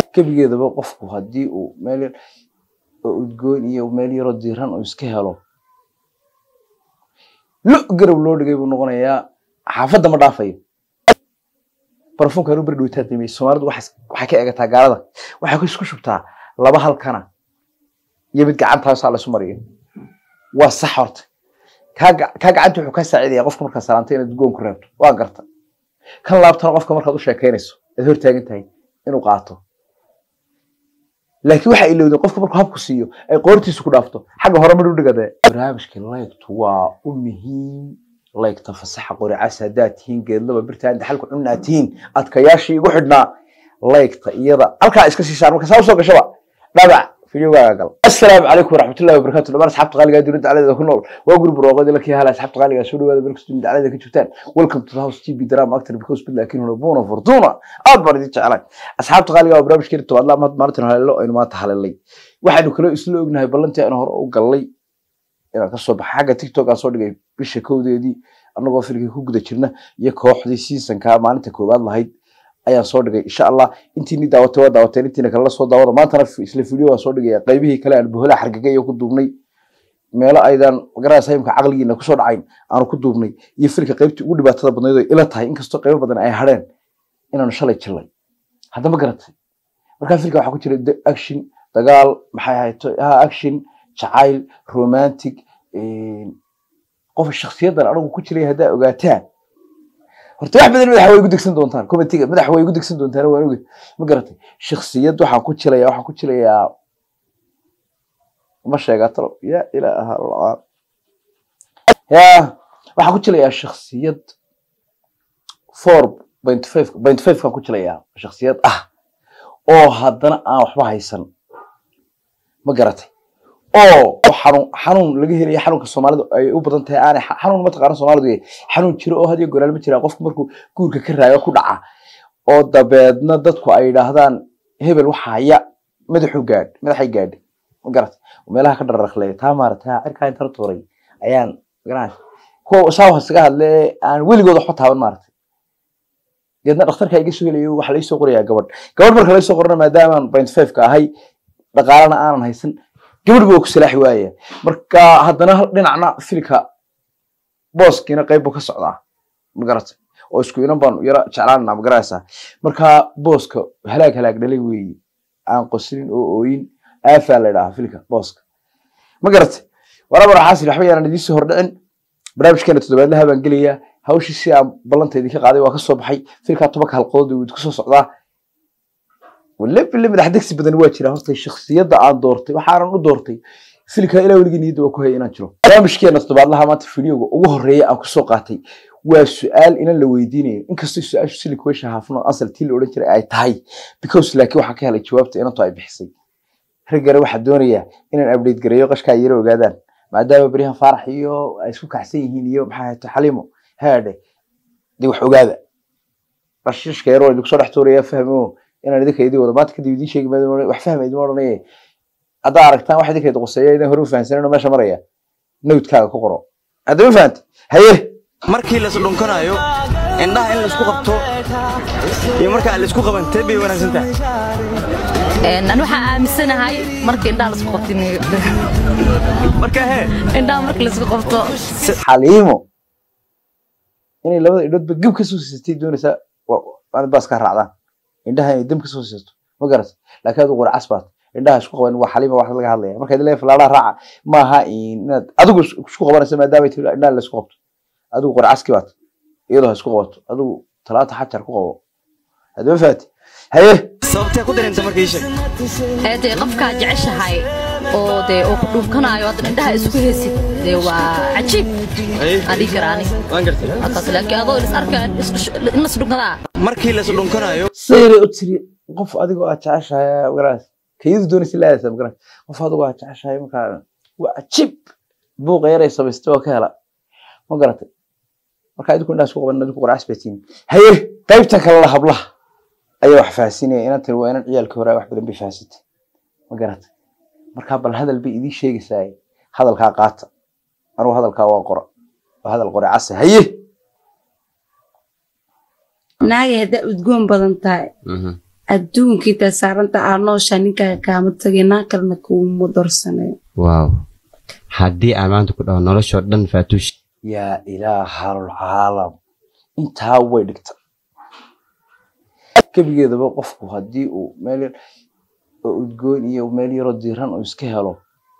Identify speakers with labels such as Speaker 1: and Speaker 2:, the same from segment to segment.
Speaker 1: gebigeedaba qofku haddii uu meel yar oo udgoon iyo meel yaroo diiran uu iska helo lo garab loo dhigay buu noqonayaa xaafadda ma dhaafayo barafunka anu beri dhowtaa damey soomaalidu waxay waxay ka egataa gaalada waxay ku isku shubtaa laba halkana iyo mid gacantaasaa laysu mariyo waa sax horta kaa ga- kaa gacanta wuxuu kaa saacidaya qofka markaa salaantay inaad udgoon ku reebto waa garta kan laabtana qofka markaad u sheekeynayso aad hortaagan tahay inuu qaato laakiin waxaa ilowdeen qofka markuu habku siiyo ay qoortiisu ku dhaafto xagga hore midhu dhigade barnaamijka laygtu waa u muhiim laygta fasaxa qoricas haddaad tihiin geedlaba birtaan daxalku cunna aad tihiin adkayaashii igu xidhnaa laygta iyada halkaa iska sii saar marka saa usoo gashaba dhabac fideogaaga gal assalaamu calaykum waraxmatullahi wabarakatu dhamaan asxaabta qaaligaa dunida dacladeeda ku nool waa guri barwaaqoodi lakii hala asxaabta qaaligaa soo dhawaada meel kastoo dacladeeda ka joogtaan welcome to the house tv drama actor because bid laakiin huna buuna fortuna aad baan idin jeclahay asxaabta qaaligaa waa barnaamijkeena tobaadla maad maalintan haleelo aynu maanta halelay waxaynu kale isla ognahay ballantii aynu hore u gallay inaan kasoo baxa xagga tiktok aan soo dhigay bisha kowdeedii annagoo filkii ku guda jirna iyo kooxdii seasonka maalinta koowaad lahayd ayaan soo dhigay insha allah intiini daawatay waa daawateen intiina kalena soo daawada maantana f- isla video waan soo dhigaya qaybihii kale aan bohola xargagay iyo ku duubnay meelo aydan magaraysa imka caqligiina kusoo dhacayn aanu ku duubnay iyo filka qaybtii ugu dhibaatada badnayd oo ila tahay inkastoo qaybo badan ay hadheen inaanu shalay jilay haddama garatay markaa filka waxaa ku jira de- action dagaal maxay ahayd ha action jacayl romantic qof shakhsiyadan anigu ku jiray haddaa ogaataan horta wax badan madaxa way igu degsan doontaan comitiga madaxa way igu degsan doontaan waan oge ma garatay shakhsiyad waxaan ku jilayaa waxaan ku jilayaa ma sheegaa talo ya ilaaha allah ya waxaan ku jilayaa shakhsiyad four point five point five kaan ku jilayaa shakhsiyad ah oo haddana aan waxba haysan ma garatay oo xanuun xanuun laga helaya xanuunka soomaalidu ay u badan tahay aanay xa- xanuun mataqaana soomaalidu yahay xanuun jiro oo hadiyo goraal ma jira qofku markuu guurka ka raayo ku dhaca oo dabeedna dadku ay yidhaahdaan hebel waxa haya madaxu gaadh madaxay gaadhay ma garat meelaha ka dhararaqleeya taa maarata cirkaa inta tuuray ayaan magaranay kuwa saa hosaga hadle aan weligood waxba taaban maaragtay deedna dhakhtarka iga soo helayo waxa laysoo qorayaa gabadh gabadh marka laysoo qorana maadaamaan point five ka ahay dhaqaalana aanan haysan gabadh buu ku salaaxi waaya marka haddana hal dhinacna filka booskiina qayb buu ka socdaa ma garatay oo isku inan baan yara jeclaanana ma garanaysaa marka booska halaag halaag dhalay weeye aan qoslin oo ooyin aafaa la idhaha filka booska ma garatay warabar xaasil waxba yaanan idiin soo hordhicin barnaamijkeena toddobaadlaha baan gelayaa hawshii si aan ballanta idinka qaaday waa ka soo baxay filkaa tobanka halqadood uu idinku soo socdaa wale bile madax degsi badan waa jira horta shakhsiyadda aan doortay waxaanan u doortay filka ilaa weligii niyadda waa ku haya inaan jiro barnaamijkeena toddobaadlaha maanta fideoga ugu horeeya aan kusoo qaatay waa su-aal inan la weydiinayo inkastoo su-aashu silik weesha haafno asal tii la odhan jiray ay tahay because laakiin waxaa ka helay jawaabta inantu ay bixisay raggana waxaa doonayaa inaan update gareeyo qashkaa yaro ogaadaan maadaama beryahan faarax iyo ay isku kacsan yihiin iyo maxaa ahayto xaliimo haadhe dee wax ogaada rashiishka yaroo idinku soo dhex tuuraya fahmo inaan idinka idin wado maanta kadib idiin sheegi maayo wax fahma idima odhanaye haddaa aragtaan wax idinka idin quseeya idin hore u fahansanino meesha maraya nowdkaaga ku qoro haddama fahanta haye
Speaker 2: markii las dhunkanayo indhaha in laisku qabto iyo marka aan laisku qaban tee bay wanaagsan tahay
Speaker 3: Een, ani waxaan aaminsanahay marka indhaha lasku qabto in-
Speaker 2: marka hee
Speaker 3: indhaha marka lasku qabto
Speaker 1: xaliimo inay labada indhoodba geb ka soo siisatay doonaysaa waanad baas ka raacdaan indhaha inay dam ka soo siisato ma garat laakiin adigu qora casbaat indhaha isku qaban waa xaliima wax laga hadlaya marka idin leeyahay falaadhaha raaca maaha inaad adigu is- isku qabanaysa maadaama ay tahay indhaha la isku qabto adigu qora caski baat iyadoo ha isku qabato adigu talaata xajar ku qabo haddama fahanti haye
Speaker 2: sababtee ku dareenta marka ii sheeg
Speaker 3: ee dee qofkaa jeceshahay oo dee oo ku dhunkanayo haddan indhaha isku hesid dee waa cajiib aan dhihi karaa ani
Speaker 2: waan gartay
Speaker 3: halkaas laakiin adoo is arka in las dhunkadaa
Speaker 2: markii las dhunkanayo
Speaker 1: sayre u tiri qof adigoo aad jeceshahay magaras kayadu doonaysa laadaysa magaras qof adigoo aad jeceshahay markaa waa cajiib buuqa yaray samaystay oo ka hela ma garatay marka idinku indhaha isku qaban idinku qoracas batiin haye qaybta kalena hablaha ayaa wax fahansinaya inan tiri waa inan ciyaalka hore wax badan bay fahansantay ma garatay marka bal hadal bay idiin sheegaysaa hadalkaa qaata anugu hadalkaa waa qora waa hadal qore case haye
Speaker 4: naagay haddaa udgoon badan tahay adduunkii taa saaranta aa nooshaa ninkaaga kaama tagay naa kalena kuuma dorsanayo
Speaker 5: waaw haddii aan maanta ku dhaho noloshoo dhan faatuush
Speaker 1: yaa ilaahalcaalam intaa way dhigta gebigeedaba qofku haddii uu meel yar oo udgoon iyo meel yaroo diiran uu iska helo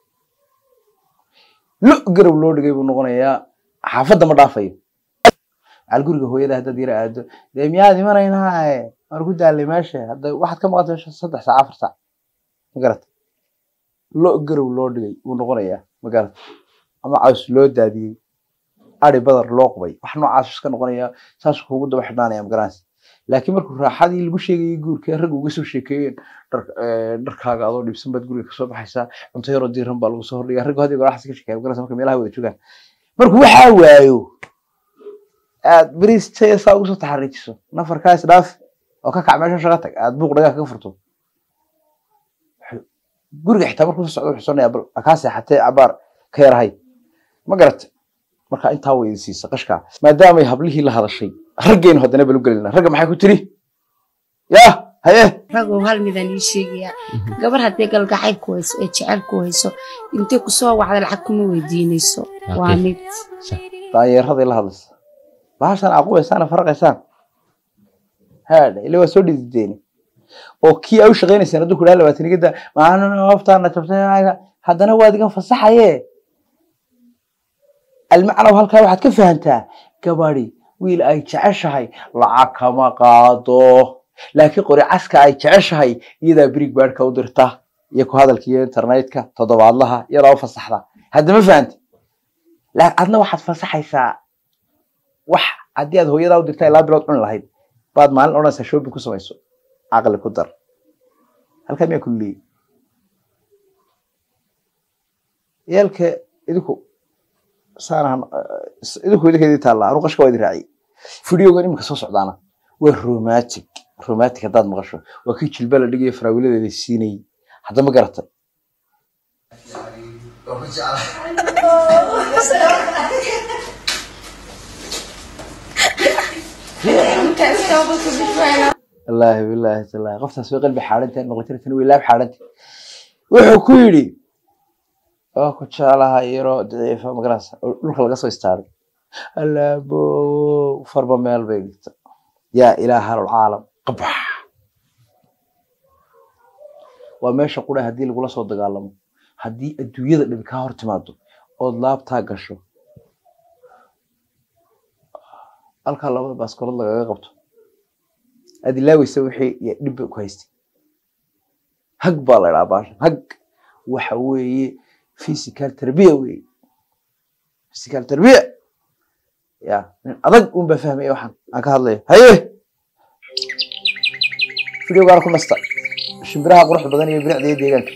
Speaker 1: lo garab loo dhigay buu noqonayaa xaafadda ma dhaafayo macal guriga hooyada haddaad yara aado dee miyaad imanaynaaye waan ku daalay meesha hadda waxaad ka maqanta meesha saddex saac afar saac ma garata lo garow loo dhigay buu noqonayaa ma garata ama caws loo daadiyey ari badar loo qubay wax noocaas iska noqonayaa saas kuugu daba xidhnaanaya ma garanaysa laakiin markuu raaxadii lagu sheegayay guurka rag uga soo sheekeeyeen dhar- eh, dharkaaga adoo dhibsan baad guriga kasoo baxaysaa cunto yaroo diiran baa lagu soo hordhigaa raggu hadii goraxas ka sheekeeya ma garanaysa marka meelaha wada joogaan markuu waxaa waayo aad beriis jaya saa ugu soo taxariijiso nafarkaa isdhaaf oo ka kac meesha shaqa tag aad buuq dhagaa kaga furto wuxuu- guriga xitaa markuu soo socdo wuxuu sonayaa bal kaa seexatee cabaar ka yarahay ma garat marka intaa way idin siisa qashka maadaamay hablihii la hadashay raggeynu haddana balu gelina ragga maxay ku tiri yaa haye
Speaker 4: ragow hal midaan ii sheegayaa gabar haddii galgacayl ku hayso ee jecel ku hayso intay kusoo wacda lacag kuma weydiinayso waa
Speaker 5: Okay.
Speaker 4: mid
Speaker 1: daanyeeraday la hadlaysa bahashan aqubaysaan faraqaysaan haadha ila waa soo dhidideeni oo kii aa u shaqaynaysaan hadduu kudhaha labaatanigada maalin hoftaana jabtay haddana waad iga fasaxaye almacnaw halkaa waxaad ka fahantaa gabadhi wiil ay jeceshahay lacag kama qaado laakiin qori caska ay jeceshahay iyadaa birig baadhka u dirta iyo ku hadalka iyo internetka toddobaadlaha iyadaa u fasaxda hadda ma fahanti laa adna waxaad fasaxaysaa wax haddii aad hooyadaa u dirta ilaa bilood cuni lahayd baad maalin odhanaysaa shopping ku samayso caqli ku dar halkaa miyaa kulleeyey yaalka idinku saanahan idinku idinka idin taalla anu qashka waa idin raaciyey videogan iminka soo socdaana waa romantic romantic haddaad maqasho waa kii jilba la dhigayo faraawiladeeda siinayay hadda ma garatay wallaahi bilaahi tallaahi qoftaas way qalbi xaadhantahay noqotirtan way laab xaadhantay wuxuu ku yidhi waa ku jeclaha yaroo daciifa magarasa oo dhulka laga soo istaaray allaabo farba meel bay dhigta yaa ilaaha alcaalam qabax waa meesha qura haddii lagula soo dagaalamo haddii adduunyada dhibi kaa hor timaado ood laabtaa gasho halkaa labada baaskoolad lagaga qabto aad ilaaweysa wixii iyo dhibba ku haystay hag baa la idhaha baashan hag waxa weeye physical tarbiya weeye physical tarbiya ya nin adag un baa fahmaya waxaan aan ka hadlayo haye videogaana ku nasta shimbiraha quruxda badan iyo bilicda iyo deegaanka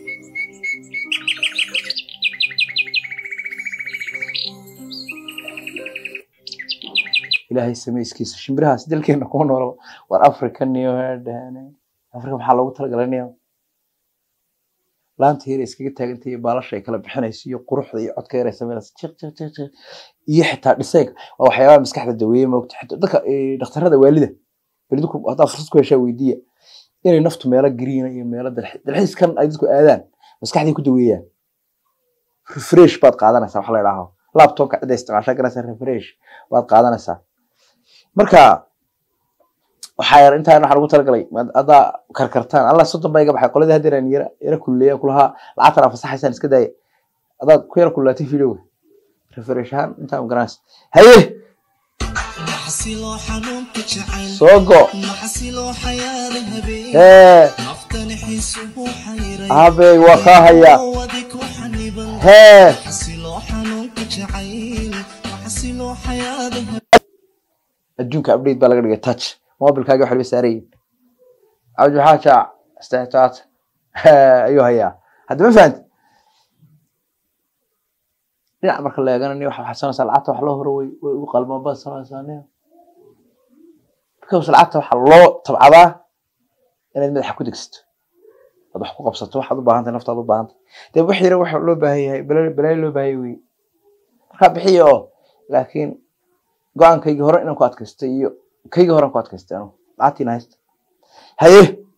Speaker 1: ilaahay samayskiisa shimbirahaas dalkeena kuma noolaba war african iyo dhahane africa maxaa loogu talagalanayaa laanta yar iskaga taaganta iyo baalasha ay kala bixinayso iyo quruxda iyo codka yar ay samaynayso jiq jiq jiq jiq iyo xitaa dhisayga waa waxyaabaha maskaxda daweeye moogta xitaa dadka eh, dhakhtarada waalida waalidku haddaa fursad ku heshaa weydiiya inay naftu meelo gariina iyo meelo dalxi- dalxiiskan ay dadku aadaan maskaxday ku daweeyaan refresh baad qaadanaysaa wax la idhaaho laptopka cidda isticmaashaa garanaysaa refresh baad qaadanaysaa marka waxaa yar intaan waxaan ugu talagalay maad- haddaa karkartaan allah soddon baa iga baxay qoladii hadda inaan yara yara kulleeya kulahaa lacagtan aa fasaxaysaan iska daaya haddaad ku yara kullaatay videoga refresh ahaan intaan garanaysa haye
Speaker 6: maxasiloo xanuunka jacayl
Speaker 1: soo go
Speaker 6: maxasiloo xayaada habeen
Speaker 1: hee
Speaker 6: naftani xiisuhu xayray
Speaker 1: habey waa kaa haya
Speaker 6: wadi ku xaniban
Speaker 1: hee
Speaker 6: maxasiloo xanuunka jacayl maxasiloo xayaada
Speaker 1: adduunka update baa laga dhigay touch mobilkaaga waxba saarayin cabdi maxaa jaac istixtaat ayuu hayaa hadda ma fahanti dhinac marka la eegana ni waxa xasanaysaa lacagta wax loo horo way way ugu qalmaan baad sanaysaa ni because lacagta waxaa loo tabcadaa inaad madaxa ku degsato aad wax ku qabsato waxaad u baahantahay naftaad u baahantahay dee wax yara waxa loo baahan yahay balaa balaayo loo baahan yahay wey markaa bixiya oo laakiin go-aankaygii hore inaan ku adkaystay iyo kaygii hore aan ku adkaystay anu lacagtiina haysta haye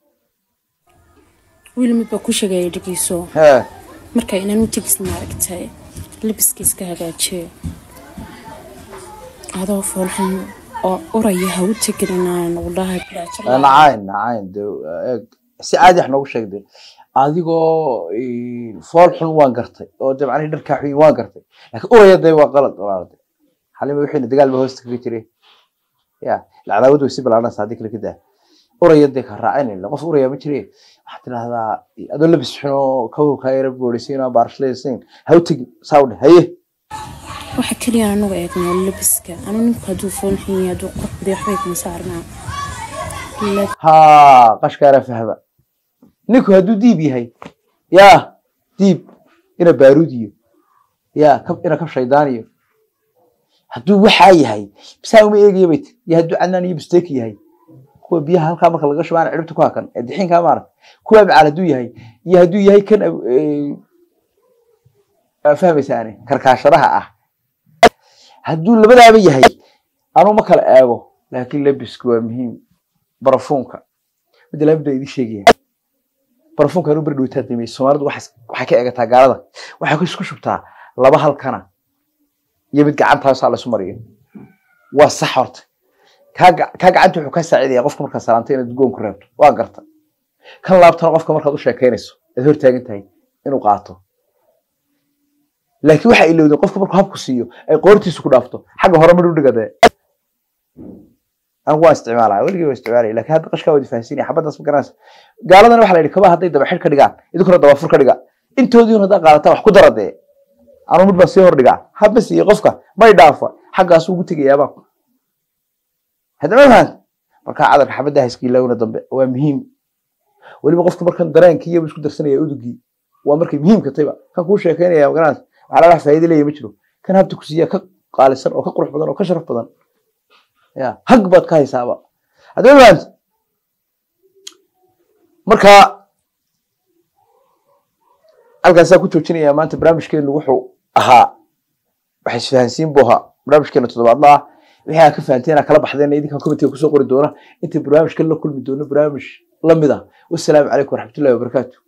Speaker 7: wiil mid baa ku sheegaya dhegeyso
Speaker 1: hee
Speaker 7: marka inaan u tegis maaragtay labiskiiska hagaajiye adoo foolxun oo uraya ha u tegin inaan ugu dhahay bilaajo
Speaker 1: nacayn nacayn de eeg si caadi wax noogu sheegde adigoo eh, fool xun waan gartay oo de macnihi dharkaa xun waan gartay laakiin uraya de waa qalad walaalade xalima wixiina dagaal ba hoosta kaga jiray ya lacadaawad way si balaaranaysa haddii kale ka daa uraya dee ka raacinayla qof uraya ma jire waxaad tidahdaa adoo labis xun oo kabow kaa yara boorisiin oo baarshlaysiin ha u tegin saa u dheh haye
Speaker 7: waxa keliya anagu eegnaa labiska anu ninku hadduu foolxun yahay hadduu qurux baday waxbay kuma saarnaa Lab-
Speaker 1: ها قشكارة فهبة نيكو هدو ديب يهي يا ديب إنا باروديو يا كب إنا كب شيطانيو هدو وحا يهي بساو ما إيجي بيت يا هدو عنان يبستيك يهي كوا بيها هالكا مكا لغش وانا عربتو كوا كان الدحين كا مارك كوا بعالة دو يهي يا هدو يهي كان أب- إيه، فهمي ثاني كركاشرها أه هدو لبدا بي يهي أنا ما كلا آبو لكن لبس كوا مهم barafuunka midda laabda idin sheegaya barafuunka anu beri dhowtaa damey soomaalidu waxay waxay ka eegataa gaalada waxay ku isku shubtaa laba halkana iyo mid gacantaasaa la isu mariyo waa sax horta kaa ga- kaa gacanta wuxuu kaa saacidaya qofka markaa salaantay inaad goon ku reebto waa garta kan laabtana qofka markaad u sheekeynayso aad hor taagan tahay inuu qaato laakiin waxaa ilowday qofka markuu habku siiyo ay qoortiisu ku dhaafto xagga hore mar u dhigadee أنا waan isticmaalaya weligii waan isticmaalaya laakiin hadda qashkaa wadi fahansiinaya xabadaas ma garanaysa gaaladana waxaa la yidhi kabaha hadday daba xidh ka dhigaan idinkuna dabaafur ka dhiga intoodiin haddaa qaadataa wax ku dara dee anuu mid baan sii hor dhigaa haba siiye qofka may dhaafa xaggaas ugu tegayaabaa hadda ma fahant markaa cadarka xabadda hayskiilawna dambe waa muhiim weliba qofka markan dareenkiiyaba isku darsanaya udugii waa markay muhiimka tayba kan kuu sheekeynaya ma garanaysa waxaa laga wax faa'iido leeya ma jiro kan habta ku siiya ka qaalisan oo ka qurux badan oo ka sharaf badan ya hag baad ka haysaaba haddaba fahamta marka halkaasaa ku joojinaya maanta barnaamijkeenu wuxuu ahaa waxay isfahansiin buu ahaa barnaamijkeena toddobaadla ah wixii aad ka fahanteen aad kala baxdeen idinkan commentiga kusoo qori doona inta barnaamijkan la kulmi doono barnaamij lamid ah wasalaamu calaykum waraxmatullahi wabarakaatu